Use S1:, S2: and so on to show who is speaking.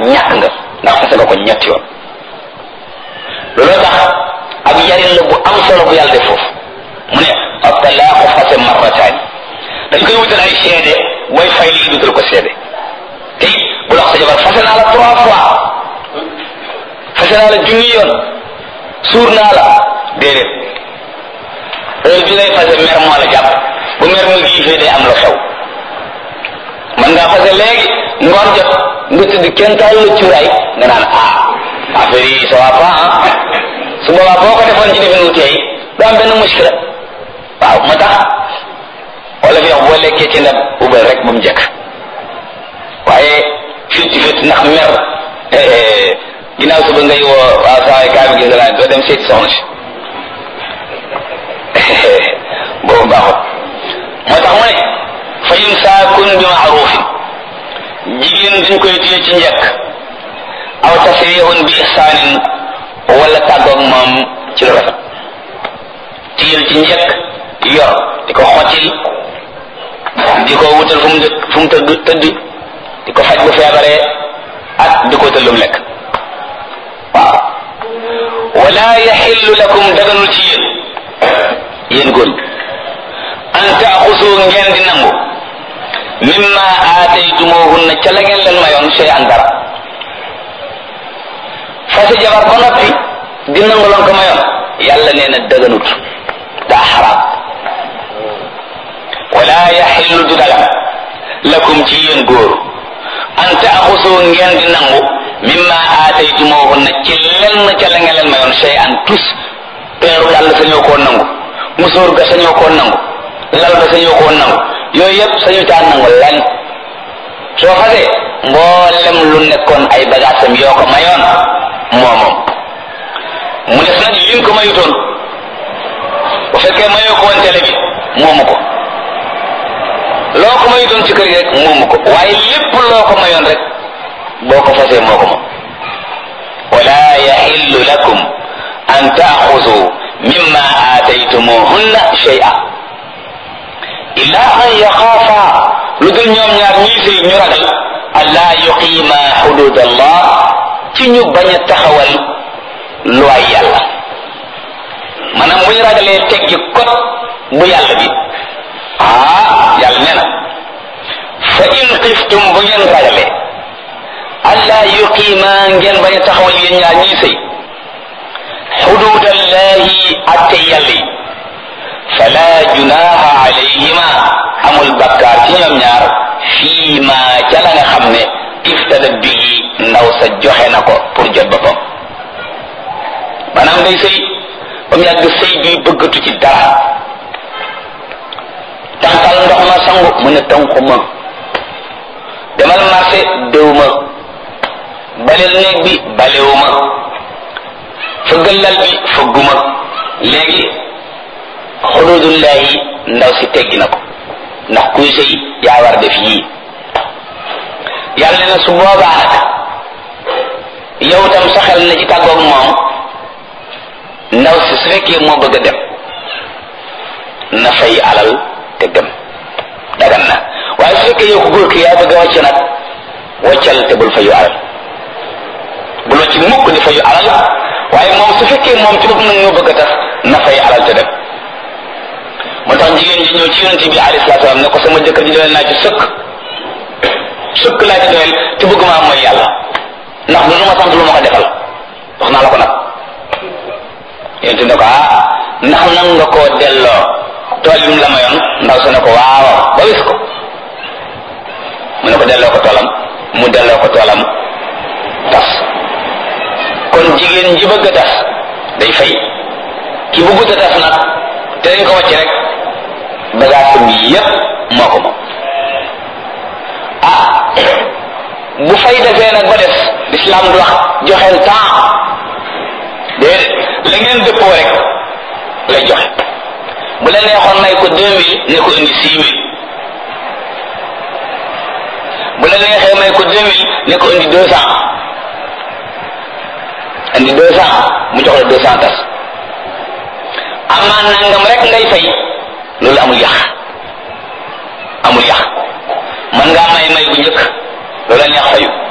S1: ñàkk nga ndax fase nga ko ñetti yoon looloo tax ab yarin la bu am solo bu yàlla def foofu mu ne ab talaaqu fase marrataani dañ koy wutal ay seede way fay lii dutal ko seede te it bu la wax sa jabar fase naa la trois fois fase naa la junni yoon suur naa la déedéet heure bi ngay fase mer moo la jàpp bu mer mu giifee day am la xew man ngaa fase léegi ngoon jot nga tëdd kenn taal la cuuraay nga naan ah affaire yi ça va pas ah su boobaa boo ko defoon ci defin wu teey du am benn muskila waaw moo tax wala fi wax boo lekkee ci ndab ubal rek ba mu jekk waaye fitti fitti ndax mer ginnaaw suba ngay woo waaw saa waay kaa bi gis naa doo dem seeti soxna si boobu baaxut moo tax mu ne fa imsaakun bi maarufin jigéen dañ koy téye ci njëkk aw tasrihun bi ihsaanin wala tàggoog moom ci lu rafet téyel ci njëkk yor di ko xottil di ko wutal fu mu dë fu mu tëdd tëdd di ko faj bu feebaree ak di ko wutal lu mu lekk waaw wala yaxillu lakum daganul ci yéen yéen góor an taaxusu ngeen di nangu mimma aataytumuhunna ca la ngeen leen mayoon sey an dara fase jabar ba noppi di nangu loon ko mayoon yàlla nee na dëganut daa xaraam wala yaxillu du dagan lakum ci yéen góor an taaxusu ngeen di nangu mimma aataytumuhunna ci lenn ca la ngeen leen mayoon sey an tus peeru dàll sañoo koo nangu musóor ga sañoo koo nangu lal ba sañoo koo nangu yooyu yëpp sañu caa nangu lenn soo fasee mboolem lu nekkoon ay bagaasam yoo ko mayoon moomoom mu des nag liñ ko mayutoon bu fekkee mayoo ko woon télé bi moomu ko loo ko mayutoon ci kër gi rek moomu ko waaye lépp loo ko mayoon rek boo ko fasee moo ko moom wala yaxillu lakum an taaxudu mimma aataytumuhunna shay'a illa an yaxaafa lu dul ñoom ñaar ñii sëy ñu ragal allaa yuqiima xudud allah ci ñu bañ a taxawal luwaay yàlla maanaam bu ñu ragalee teggi kot bu yàlla bi ah yàlla nee na fa in xiftum bu ngeen ragalee allaa yuqiima ngeen bañ a taxawal yéen ñaar ñii sëy xudud allahi atte yàlla yi fala junaha alayhima amul bakkaar ci ñoom ñaar fii ma ca la nga xam ne iftada bii ndaw sa joxe na ko pour jot boppam maanaam day sëy ba mu yàgg sëy bi bëggatu ci dara tànqal ndox ma sangu mu ne tànqu ma demal marché déw ma baleel néeg bi balewu ma fëggal lal bi fëgguma léegi xududullahi ndaw si teggi na ko ndax kuy sëy yaa war def yii yàlla ne na su boobaa nag yow tam sa xel na ci tàggoog moom ndaw si su fekkee moo bëgg a dem na fay alal te dem dagan na waaye su fekkee yow ko góor ki yaa bëgg a wàcc nag wàccal te bul fayu alal bul wàcc mukk di fayu alal waaye moom su fekkee moom ci bopp nag ñoo bëgg a tax na fay alal te dem moo tax jigéen ji ñëw ci yonent bi alayhi salaatu salaam ne ko sama jëkkër ji doyal naa ci sëkk sëkk laa ci doyal te bëgg maa mooy yàlla ndax du lu ma sant lu ma ko defal wax naa la ko nag yonent ne ko ah ndax nan nga koo delloo tool yi mu la mayoon ndaw sa ne ko waaw ba wis ko mu ne ko delloo ko toolam mu delloo ko toolam tas kon jigéen ji bëgg a tas day fay ki bëggut a tas nag te dañ ko wàcc rek bagaasam yépp moo ko moom ah bu fay defee nag ba des l'islam du wax joxeel temps déedéet la ngeen dëppoo rek lay joxe bu la neexoon may ko deux mille ne ko indi six mille bu la neexee may ko deux mille ne ko indi deux cent indi deux cent mu jox la deux cent tas amaan nangam rek ngay fay loolu amul yàq amul yàq mën ngaa may may bu njëkk loola neex fayu